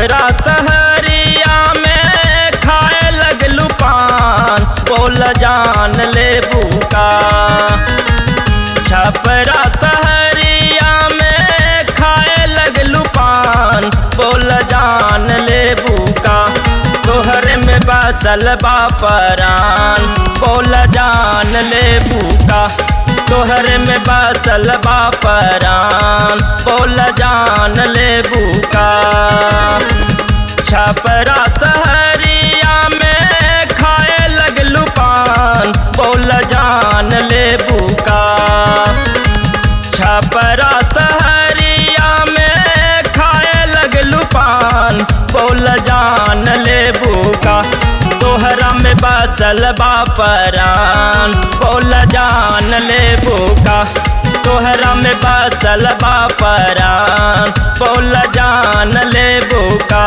छपरा सहरिया में खाए लगलू पान बोल जान ले बुका छपरा सहरिया में खाए लगलू पान बोल जान ले बुका तोहरे में बसल बापरान बोल जान ले बुका तोहरे में बसल बापरान बोल जान ले बुका छपरा सहरिया में खाए लगलू पान बोल जान ले बुका छपरा सहरिया में खाए लगलू पान बोल जान ले बुका तोहरा में बसल बापरान बोल जान ले बुका तोहरा में बसल बापरान बोल जान ले बुका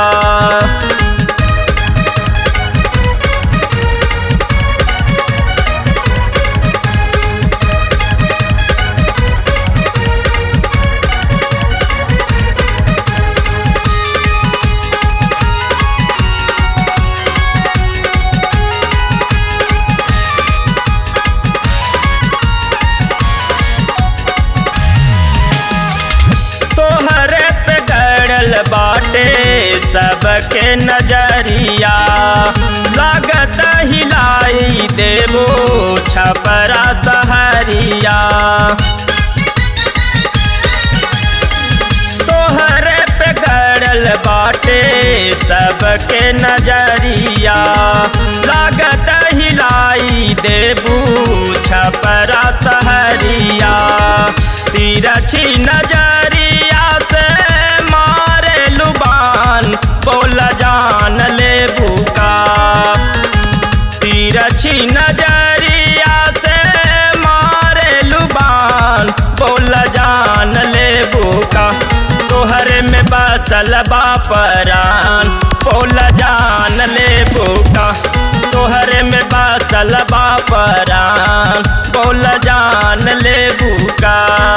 तोहरे पे गड़ल बाटे सबके नजरिया लागत हिलाई देवो छपरा सहरिया तोहरे पे गड़ल बाटे सबके नजरिया लागत हिलाई देबू छपरा सहरिया तिरछी नजरिया से मारे लुबान बोल जान ले भूका तिरछी नजरिया से मारे लुबान बोल जान ले भूका तोहरे में बसल बापरान बोल जान ले भूका तोहरे में बसल बापरान बोल जान ले भूका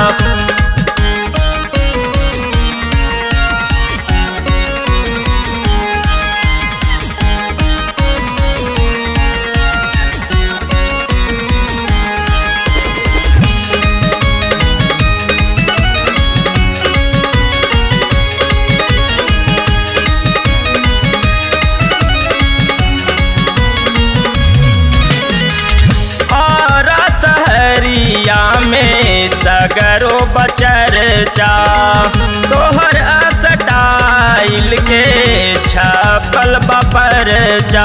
आरा सहरिया में सगरो बचर जा तोहर असटाइल के छपल बपर जा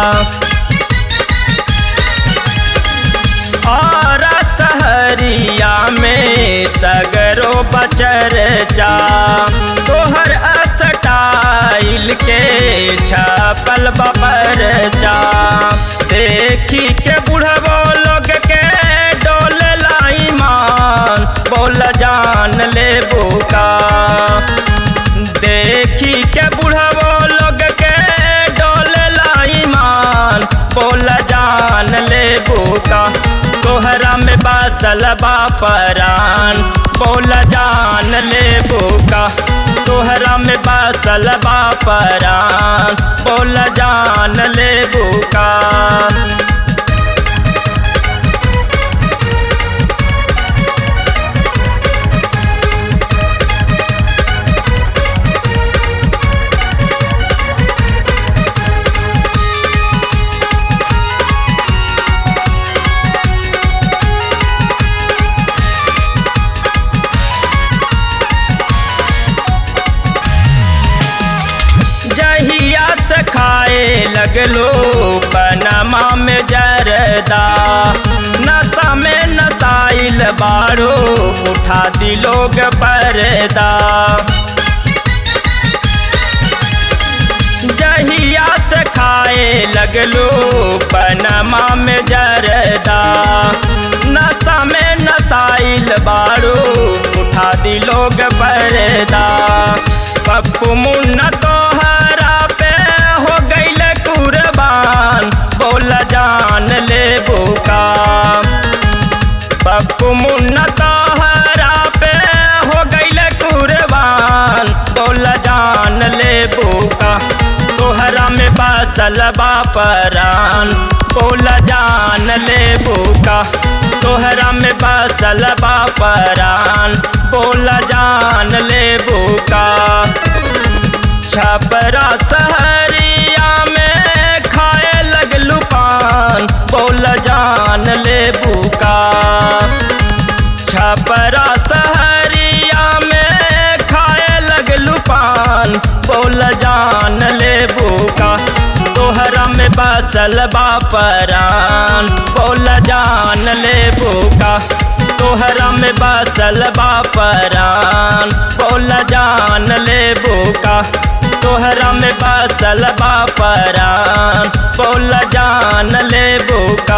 आरा सहरिया में सगरो बचर जा तोहर असटाइल के छपल बपर जा देखी के बुढ़बो लोग के डोल लाई मान बोल जान ले बुका देखी के बुढ़बो लोग के डोल लाई मान बोल जान ले बुका तोहरा में बसल बापरान बोल जान ले बुका तोहरा में बसल बापरान बोल जान ले बुका जहिया से खाए लगलो पनमा में जरदा नशा में नसाइल बारो उठा दी लोग परदा जहिया से खाए लगलो पनमा में जरदा नशा में नसाइल बारो उठा दी लोग परदा पप्पू मुन्ना तोहरा पे हो गईल कुर्बान बोल जान ले बुका पप्पू मुन्ना तोहरा पे हो गईल कुर्बान बोल जान ले बुका बसल बापरान बोल जान ले बुका तोहरा में बसल बापरान बोल जान ले बुका छपरा सहरिया में खाए लगलू पान बोल जान ले बुका छपरा सहरिया में खाए लगलू पान बोल जान ले बुका तोहरा में बसल बापरान बोल जान ले बुका तोहरा में बसल बापरान बोल जान ले बुका तोहरा में बसल बापरान बोल जान ले बुका